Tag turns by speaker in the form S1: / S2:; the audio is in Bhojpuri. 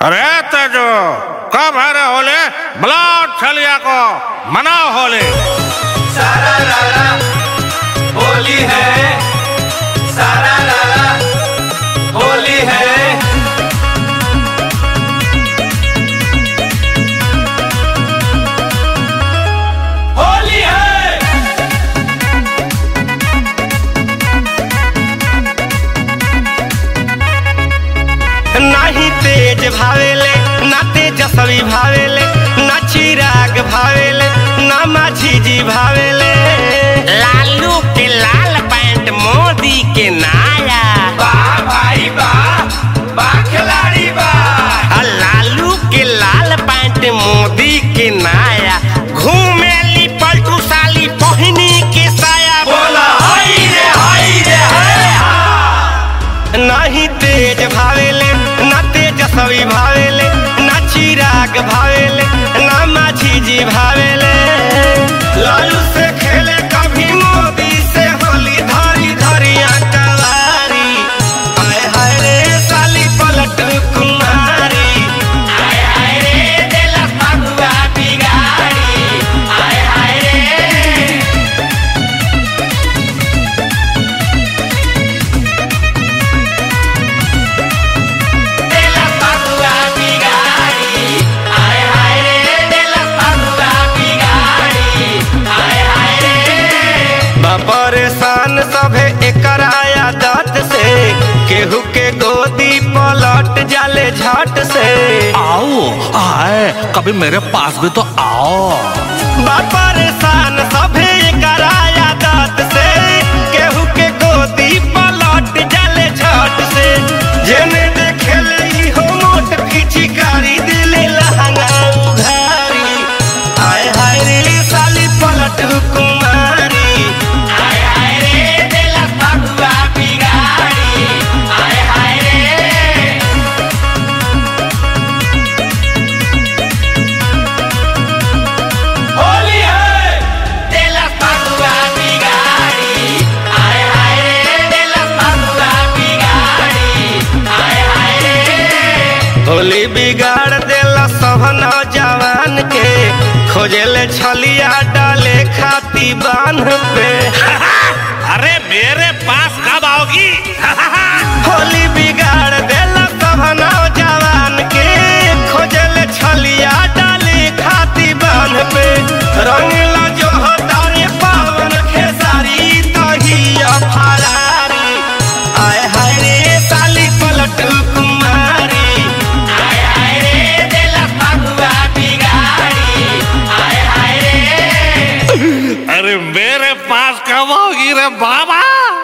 S1: अरे तेजो कब है रे होले बुलाओ छलिया को मनाओ होली
S2: सारा लाला होली है सारा लाला होली है होली है
S3: नाही तेज भावेले ना तेजस्वी भावेले ना चिराग भावेले ना माझी जी भावेले लालू के लाल पैंट मोदी के नाया
S2: वाह भाई वाह वाह खिलाड़ी वाह
S3: आ लालू के लाल पैंट मोदी के नाया घूमेली पलटू साली पहनी के साया
S2: बोला हाय रे हाय रे हाय
S3: नाही तेज भावेले ना तेजस्वी भावेले ना चिराग भावेले ना माझी जी भावेले लालू से खेले कभी मोदी से होली धरी धरिया कवारी हाय हाय रे साली पलट कुमारी
S2: हाय हाय रे दिल फगुआ बिगाड़ी हाय हाय रे दिल फगुआ बिगाड़ी हाय हाय रे दिल फगुआ बिगाड़ी हाय हाय रे
S3: परेशान सभे एकर आदत से केहू के गोदी पलट जाले झट से
S1: आओ आए कभी मेरे पास भी तो आओ
S3: बा परेशान सभे एकर आदत से केहू के गोदी पलट जाले झट से जेने देखेले इहो मोट पिचकारी दिले लहंगा उधारी हाय हाय रे साली पलट कुमारी
S2: हाय हाय रे दिल फगुआ बिगाड़ी हाय हाय रे होली है दिल फगुआ बिगाड़ी हाय हाय रे दिल फगुआ बिगाड़ी हाय हाय रे
S3: होली बिगाड़ देला सब नौजवान के खोजेले छलिया डाले खाती बांध पे
S1: अरे मेरे पास कब आओगी
S3: होली बिगाड़ देला सब नौजवान के खोजेले छलिया डाले खाती बांध पे रंगला जो हटारे पावन खेसारी तहिया फरारी आय हाय रे साली पलट कुमारी
S2: हाय हाय रे दिल फगुआ बिगाड़ी हाय हाय रे
S1: अरे मेरे पास कब आओगी रे बाबा